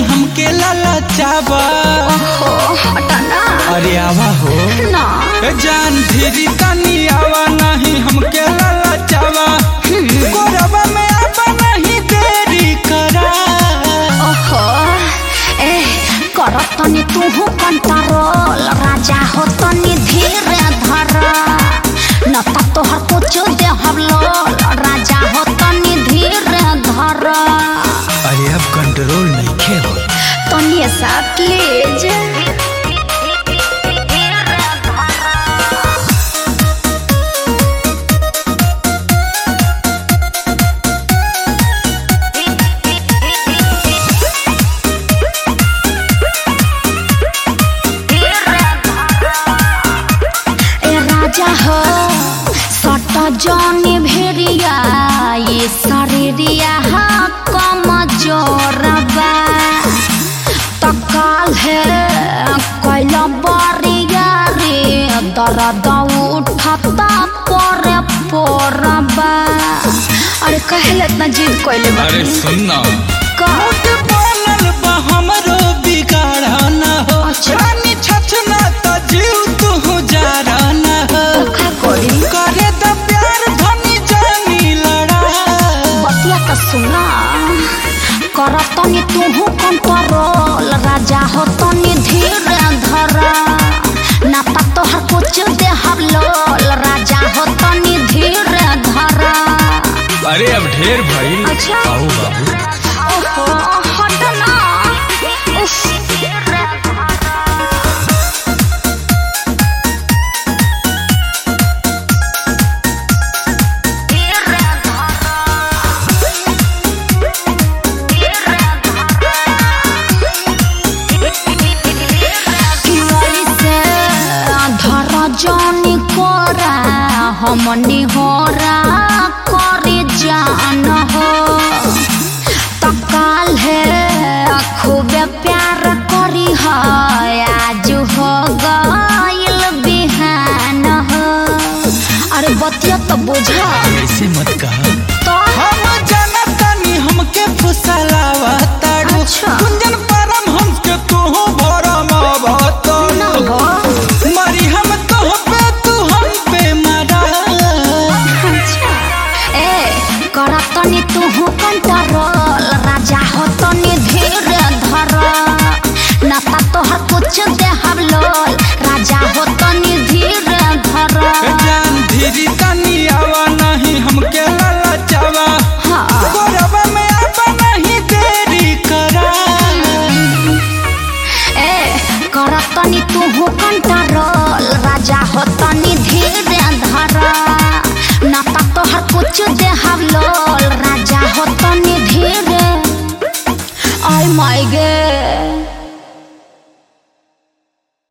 हमके ललचावा ओहो हटाना अरे आवा हो ना ए जान धीरी तनी आवा नहीं हमके ललचावा कोरबा में आवा नहीं देरी करा ओहो ए कर तनी तू कंट्रोल राजा हो तनी धीरे धर न त तोहर कुछ दे हम लोल राजा हो तनी धीरे धर अरे अब कंट्रोल नहीं खे हो तनी सा प्लीज ए राजा हो सट जनी भेरिया ये शरीरिया हा कम जोरबा तकाल है कैल बरिया रे दर्द उठता परे पोरबा अरे कहले इतना जिद कैले अरे सुनना का बोलल बा हमरो बिगाड़ा ना हो अच्छा। रानी छछना त जीव तू जारा ना हो का करी करे त प्यार धनी जानी लड़ा बतिया त सुना कर तनी तू कंट्रोल राजा हो तनी धीरे धर ना त तोहर कुछ दे हम लोल राजा हो तनी धीरे धर अरे अब ढेर भइल अच्छा। आओ बाबू ओहो हट ना उफ। किवली से धर जनी कोरा हमनी होरा करे जान हो तकाल है खूबे प्यार करी है आज हो गइल बिहान हो अरे बतिया तो बुझा ऐसे मत कहा तो हम जाना तनी हमके फुसलावा ताड़ू अच्छा। कुंजन परम हमके तू भरम ना भतन हो मरी हम तो पे तू हम पे मरा अच्छा ए कर तनी तू कंट्रोल